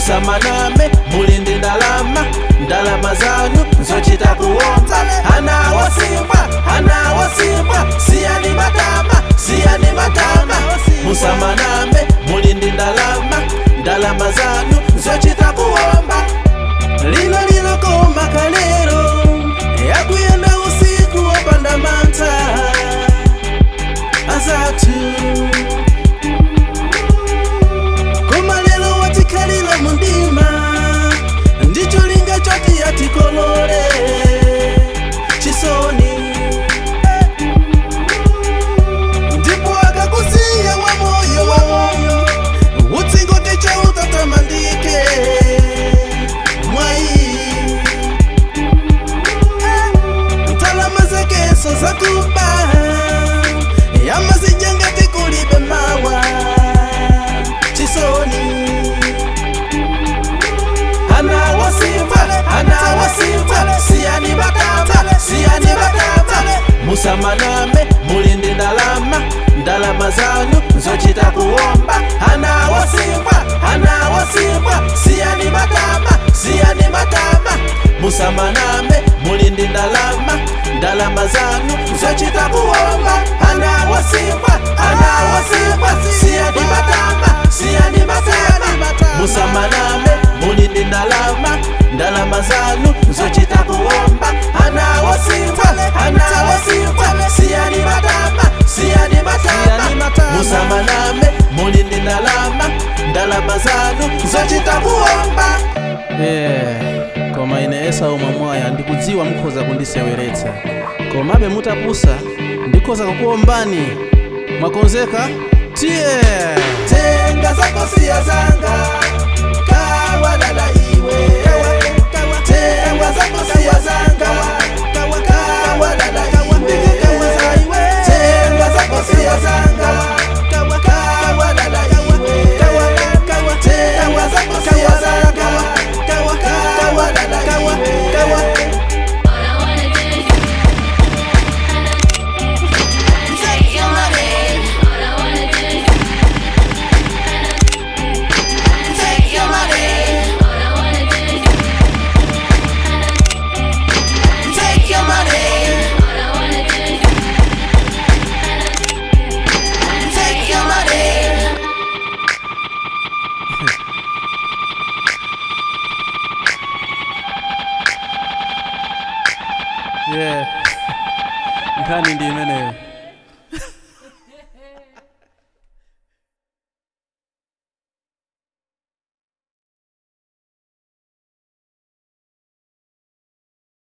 musamaname muli ndi ndalama ndalama zanu zochita kuomba ana wosimbwa ana wosimbwa siyani matama siyani matama musamaname muli ndi ndalama ndalama zanu zochita kuomba lino lilokoma kalero yakuyenda usiku wopanda mantha azathu koma lero watikhalira mundima ndicho linga choti yatikolole chisoni ndipo akakusiya wamoyo wamoyo utsingote chautatamandike mwayi ntalama zakeso zakuba yamazijangati kulibe mawa chisoni ana wasimba ana wasimba siyani batama siyani batama musamaname mulindi ndalama ndalama zanu zochita kuomba ana wasimba ana wasimba siyani batama siyani batama musamaname mulindi ndalama ndalama zanu zochita kuomba ana wasimba ana wasimba siyani batama siyani batama musamaname mulindi ndalama ndalama zanu zochita kuomba ana wasimba ana wasimba siyani batama siyani batama musamaname mulindi ndalama ndalama zanu zochita kuomba yeah. koma ine esau mwamwaya ndikudziwa mukhoza kundiseweretsa komabe mutapusa ndikhoza kukuombani mwakonzeka tiye tenga zako siya zanga kawalala iwe tenga zako siya zanga kawalala iwe tenga zako siya zanga kawalala iwe tenga zako siya zanga kawalala iwe All I wanna do is take your money. All I wanna do is take your money. All I wanna do is take your money. All I wanna do is take your money. yeah. nkhani ndi imeneyo